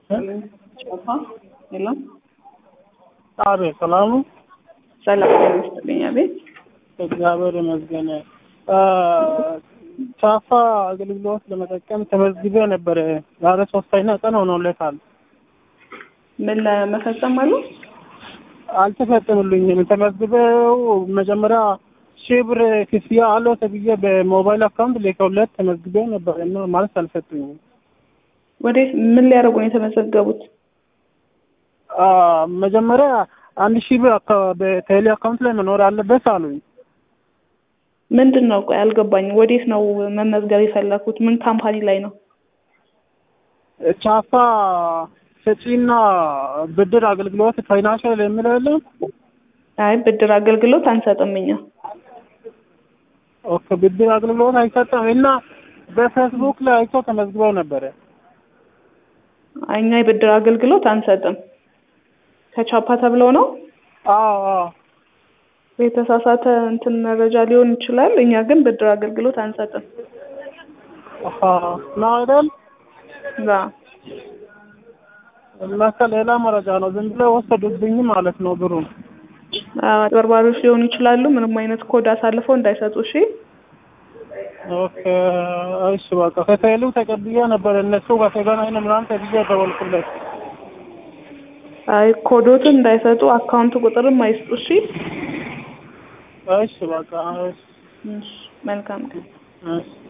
ጨፋ የለም። አቤት ሰላም ነው። ሰላም ይመስልኝ። አቤት እግዚአብሔር ይመስገን። ቻፋ አገልግሎት ለመጠቀም ተመዝግቤ ነበረ። ዛሬ ሶስተኛ ቀን ሆኖለታል። ምን ለመፈጸም አሉ? አልተፈጸምልኝም። ተመዝግበው መጀመሪያ ሺህ ብር ክፍያ አለው ተብዬ በሞባይል አካውንት ልከውለት ተመዝግቤው ነበር እና ማለት አልሰጡኝም። ወዴት ምን ሊያደርጉ ነው የተመዘገቡት? መጀመሪያ አንድ ሺህ ብር አካ- በቴሌ አካውንት ላይ መኖር አለበት አሉኝ። ምንድን ነው? ቆይ አልገባኝም። ወዴት ነው መመዝገብ የፈለኩት? ምን ካምፓኒ ላይ ነው? ቻፋ ሰጪና ብድር አገልግሎት ፋይናንሻል የሚለው የለም? አይ ብድር አገልግሎት አንሰጥም እኛ። ኦኬ ብድር አገልግሎት አይሰጥም እና በፌስቡክ ላይ አይቶ ተመዝግበው ነበረ። እኛ የብድር አገልግሎት አንሰጥም። ከቻፓ ተብለው ነው አዎ አዎ የተሳሳተ እንትን መረጃ ሊሆን ይችላል። እኛ ግን ብድር አገልግሎት አንሰጥም። አሃ ነው አይደል? ዛ ለካ ሌላ መረጃ ነው። ዝም ብለው ወሰዱብኝ ማለት ነው ብሩን። አጭበርባሪዎች ሊሆኑ ይችላሉ። ምንም አይነት ኮድ አሳልፈው እንዳይሰጡ። እሺ ኦኬ እሺ በቃ ከቴሌ ተቀብዬ ነበር እነሱ ጋር ተገናኝተን ምናምን ተብዬ ደወልኩለት። አይ ኮዶትን እንዳይሰጡ አካውንት ቁጥርም አይስጡ። እሺ እሺ በቃ እሺ እሺ፣ መልካም ቀን። እሺ